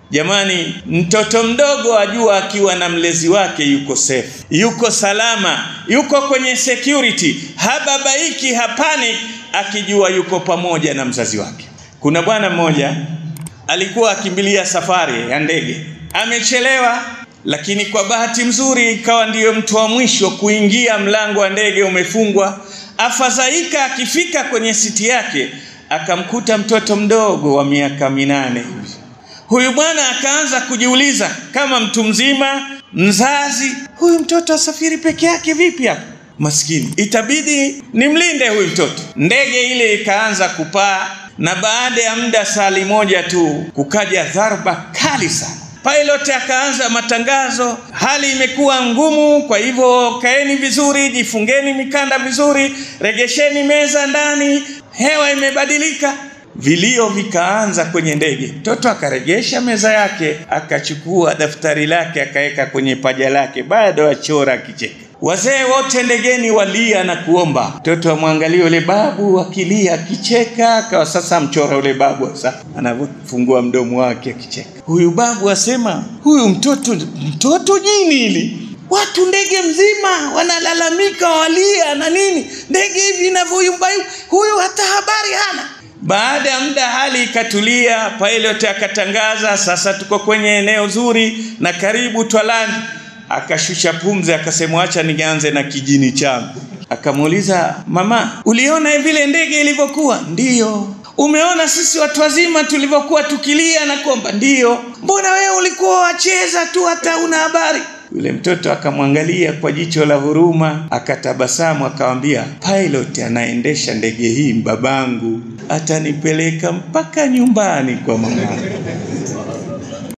Jamani, mtoto mdogo ajua akiwa na mlezi wake yuko safe, yuko salama, yuko kwenye security, hababaiki, hapani, akijua yuko pamoja na mzazi wake. Kuna bwana mmoja alikuwa akimbilia safari ya ndege, amechelewa, lakini kwa bahati mzuri ikawa ndiyo mtu wa mwisho kuingia, mlango wa ndege umefungwa. Afadhaika, akifika kwenye siti yake akamkuta mtoto mdogo wa miaka minane hivi. Huyu bwana akaanza kujiuliza kama mtu mzima mzazi, huyu mtoto asafiri peke yake vipi hapa? Maskini, itabidi nimlinde huyu mtoto. Ndege ile ikaanza kupaa, na baada ya muda sali moja tu kukaja dharba kali sana. Pilot akaanza matangazo, hali imekuwa ngumu, kwa hivyo kaeni vizuri, jifungeni mikanda vizuri, regesheni meza ndani, hewa imebadilika. Vilio vikaanza kwenye ndege. Mtoto akaregesha meza yake, akachukua daftari lake akaweka kwenye paja lake, bado achora akicheka. Wazee wote ndegeni walia na kuomba. Mtoto amwangalia yule babu akilia akicheka, akawa sasa mchora yule babu sasa anavyofungua mdomo wake akicheka. Huyu babu asema, huyu mtoto mtoto jini hili Watu ndege mzima wanalalamika, walia na nini, ndege hivi inavyoyumba, huyu hata habari hana. Baada ya muda hali ikatulia, pilot akatangaza sasa tuko kwenye eneo zuri na karibu twalandi. Akashusha pumzi akasema, acha nianze na kijini changu. Akamuuliza, mama, uliona vile ndege ilivyokuwa? Ndiyo. Umeona sisi watu wazima tulivyokuwa tukilia na kuomba? Ndiyo. Mbona wewe ulikuwa wacheza tu hata una habari? Yule mtoto akamwangalia kwa jicho la huruma, akatabasamu, akamwambia, pilot anaendesha ndege hii babangu, atanipeleka mpaka nyumbani kwa mama.